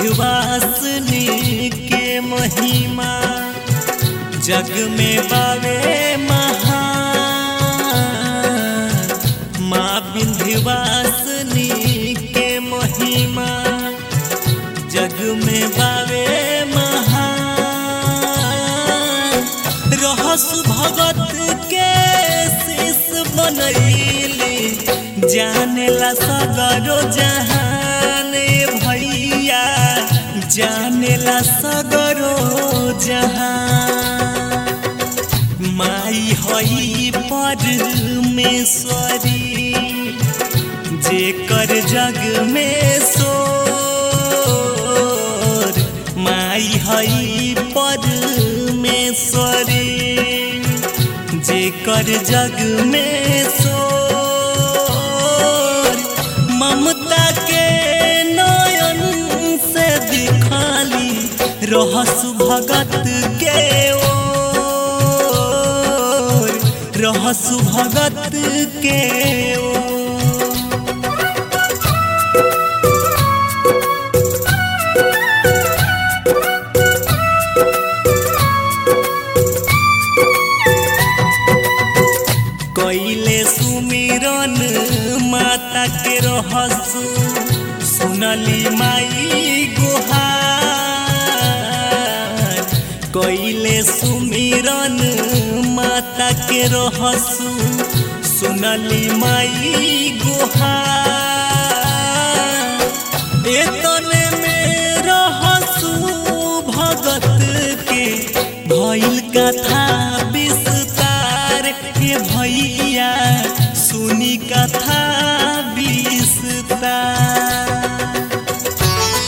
विंध्यवासिनी के महिमा जग में बावे महान माँ विंध्यवासिनी के महिमा जग में बावे महान रहस भगत के शीश बनैली जानेला सगरो जहान भैया जानेला सगरो जहान माई हई परमेश्वरी जेकर जग में सोर माई हई परमेश्वरी जेकर जग में सोर ममता के नयन से दिखाली रहस भगत के ओर रहस भगत के ओर कैले सुमिरन माता के रहस सुनली माई गुहार कैले सुमिरन माता के रहस सुनली माई गुहार एतने में रहसु भगत के भइल कथा विस्तार के भैया सुनी कथा विस्तार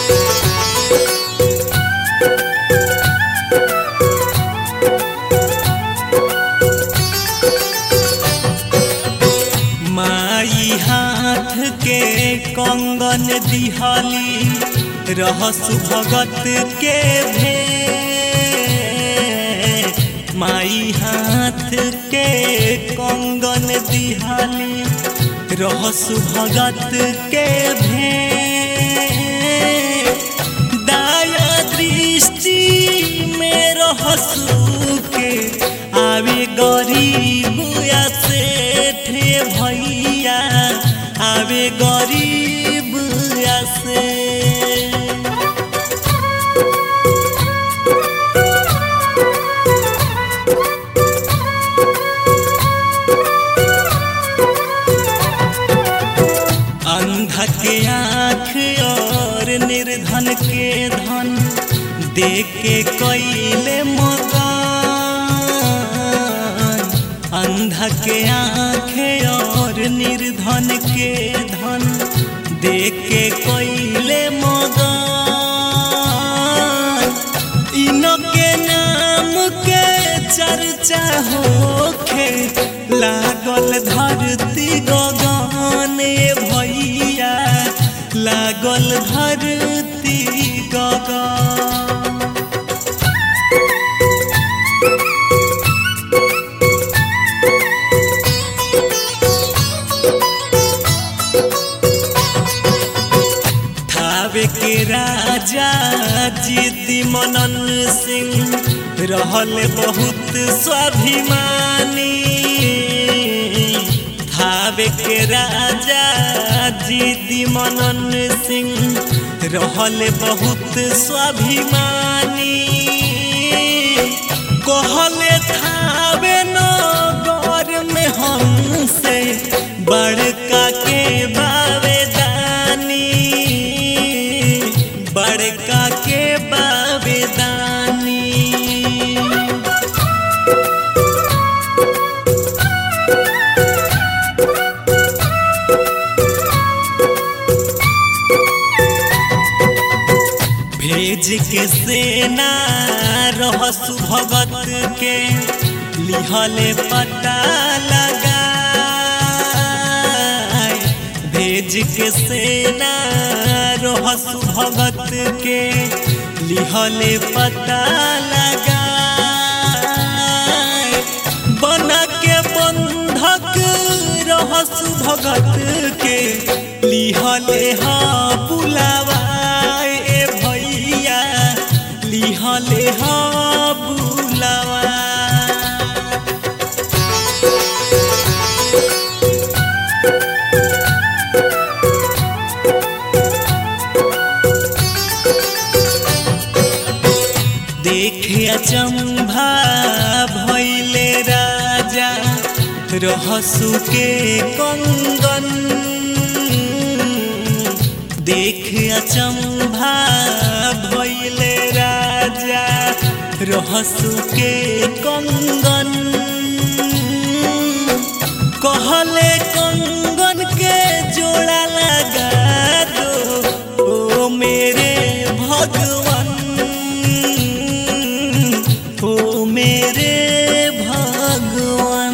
माई हाथ के कंगन दिहली रहसु भगत के भे माई हाथ के कंगन दिहली रहसु भगत के भे दाया दृष्टि में रहसु के आवे गरीब या सेठ भैया आवे गरीब या से अंध के आँख और निर्धन के धन दे के कैले मकान अंध के आँख और निर्धन के धन दे के कैले मकान इनके नाम के चर्चा होखे लागल धरती गगन भैया लागल धरती गगन थावे के राजा जीती मनन सिंह रहल बहुत स्वाभिमानी थावे के राजा जीती मनन सिंह रहल बहुत स्वाभिमानी कहले थावे नगर में हमसे बड़का के बावेदानी बड़का के बावेदानी भेज के सेना रहसु भगत के लिहले पता लगा भेज के सेना रहसु भगत के लिहले पता लगा बना के बंधक रहसु भगत के लिहले हा बुलावा ए दिहले हा बुलावा देखे अचंभा भैले राजा रहसु के कंगन देख अचंभा भैले राजा रहसु के कंगन कहले कंगन के जोड़ा लगा दो ओ मेरे भगवान ओ मेरे भगवान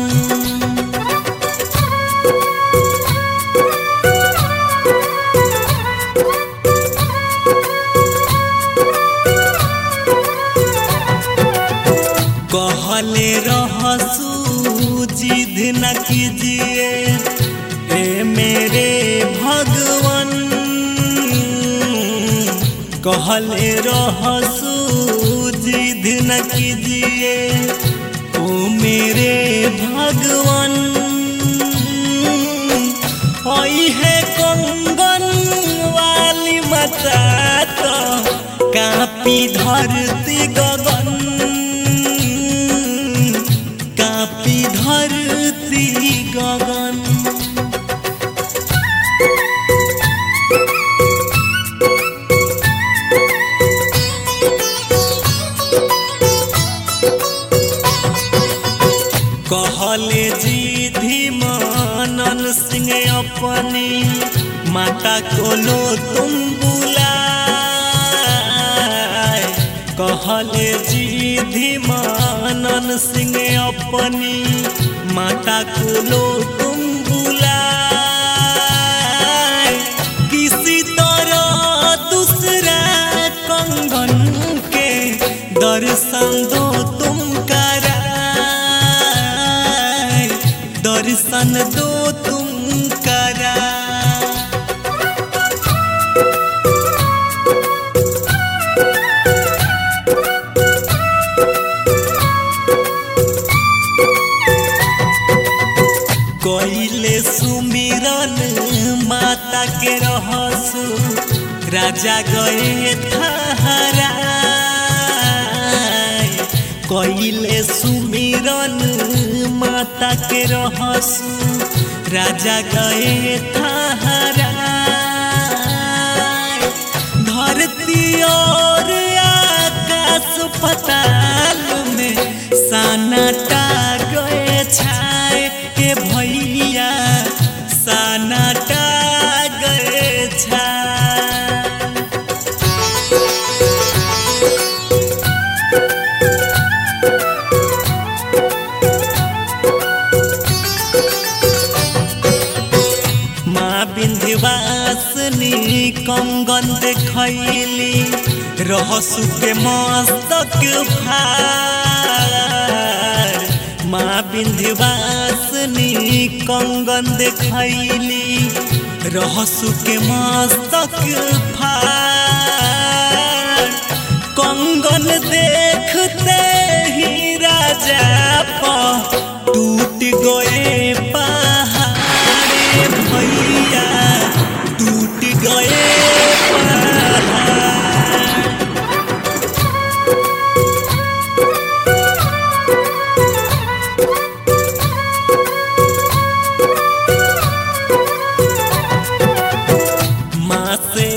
कहले रहसू जिद न कीजिए ए मेरे भगवान कहले रहसू जिद न कीजिए ओ मेरे भगवान आई है कंगन वाली मता तो कापी धरती गगन कापी धरती गगन कहले जी धीमानन सिंह अपनी माता को लो तुम बुलाए कहले जी धीमानन सिंह अपनी माता को लो तुम बुलाए किसी तरह दूसरा कंगन के दर्शन दो तुम कराए दर्शन दो तुम करा कोइले सुमिरन माता के रहसु राजा गए थहरा कोइले सुमिरन माता के रहसु राजा गए थहरा धरती और आकाश पताल में सनाटा गए छाए के भैया सनाटा गए छाए माँ विंध्यवासिनी कंगन देखैली रहसु के मस्तक फार माँ विंध्यवासिनी कंगन देखैली रहसु के मस्तक फार कंगन देखते ही राजा पा टूट गए पहाड़ भैया टूट गए पहाड़ माँ से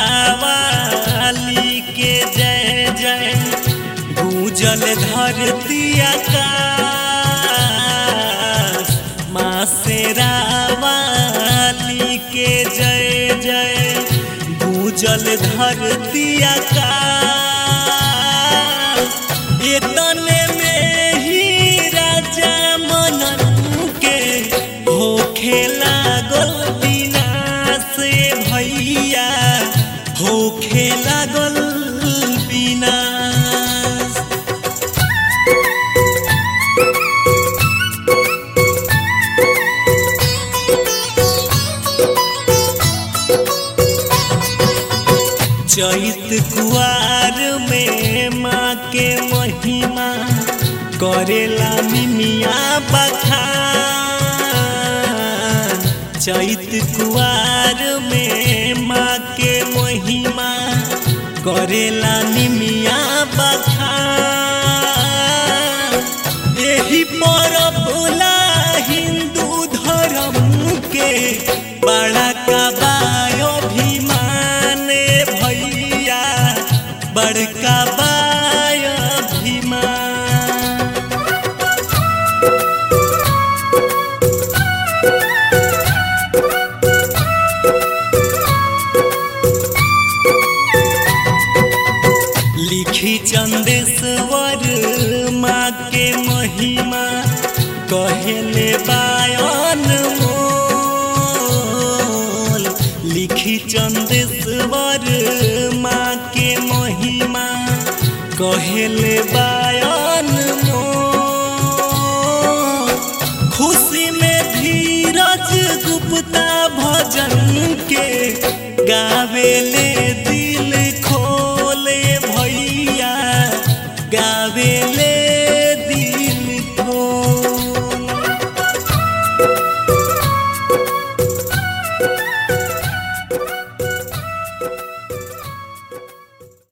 रावाली के जय जय गूंजल धरती आकाश माँ से रावाली के जय जय गूंजल धरती आकाश इतने में ही राजा मनन के हो खेला गोल विनाश भैया हो खेला गोल विनाश चैत चैत कुआर में माँ के महिमा करेला मिमिया बखान चैत कुआर में माँ के महिमा करेला निमिया बखान एही पर भोला हिंदू धर्म के बड़ा कबायो अभिमान भैया बड़का बाय अभिमान लिखी चंदेश्वर माँ के महिमा कहेले बायन मोल लिखी चंदेश्वर माँ के महिमा कहेले बायन मोल खुशी में धीरज गुप्ता भजन के गावेले दी